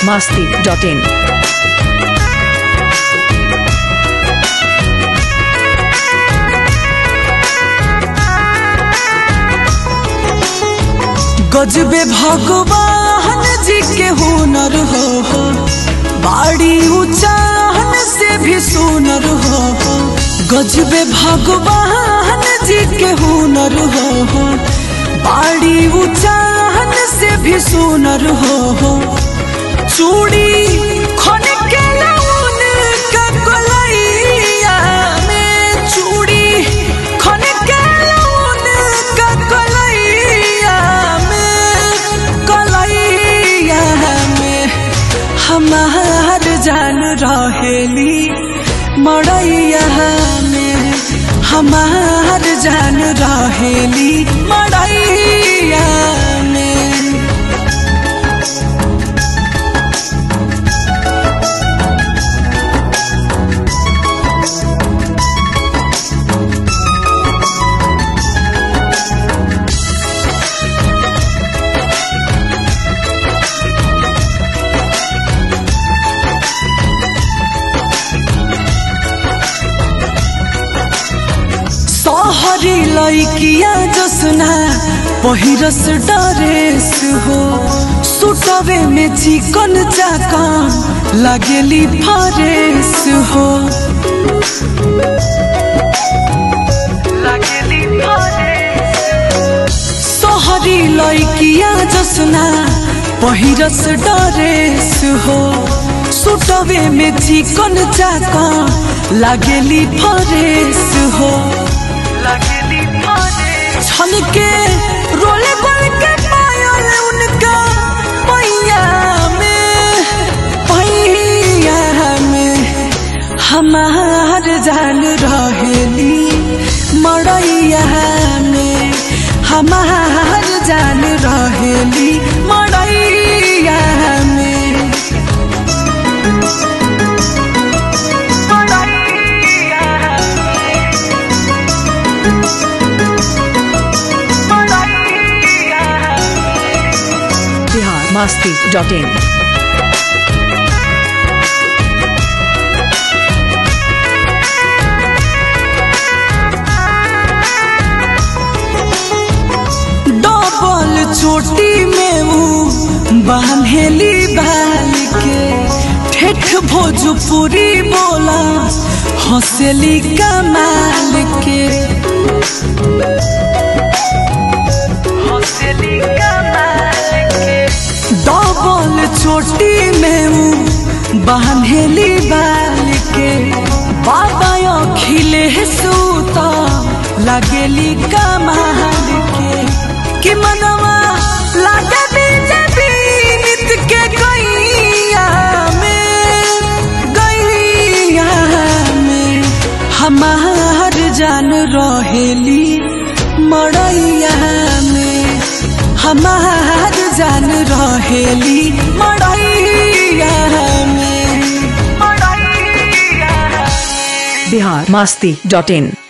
masti.in. गजबे भगवान जी के हुनर हो हो बाड़ी उचाहन से भी सुनर हो हो गजबे भगवान जी के हुनर हो हो बाड़ी उचाहन से भी सुनर हो हो चूड़ी खन के लौन का कलैया में चूड़ी खन के लौन का कलैया में कलैया में हमार जान रहेली मड़ैया में हमार जान रहेली मड़ैया में सहरी लैकिया जसना पहिरस डरेस हो सुटवे में चिकन चाकन लगेली फरेस हो लगेली सहरी लैकिया जसना पहिरस डरेस हो सुटवे में चिकन चाकन लगेली फरेस हो छन के रोले गोल के पायल उनका पैया में पैया में हमार जान रहेली मड़ैया में हमार जान रहेली मड़ैया में Bihar masti.in. डबल चोटी में ऊ बांधेली बाल के ठेठ भोजपुरी बोला हंसेली कमाल के डबल चोटी में ऊ बांधेली बाल के बाबा अखिले सूता लगेली कमाल के कि मनवा लागे बीजे बीत के गैया में गैया में हमार जान रहेली मड़ैया में हमार जान रहेली मड़ैया में Bihar masti.in.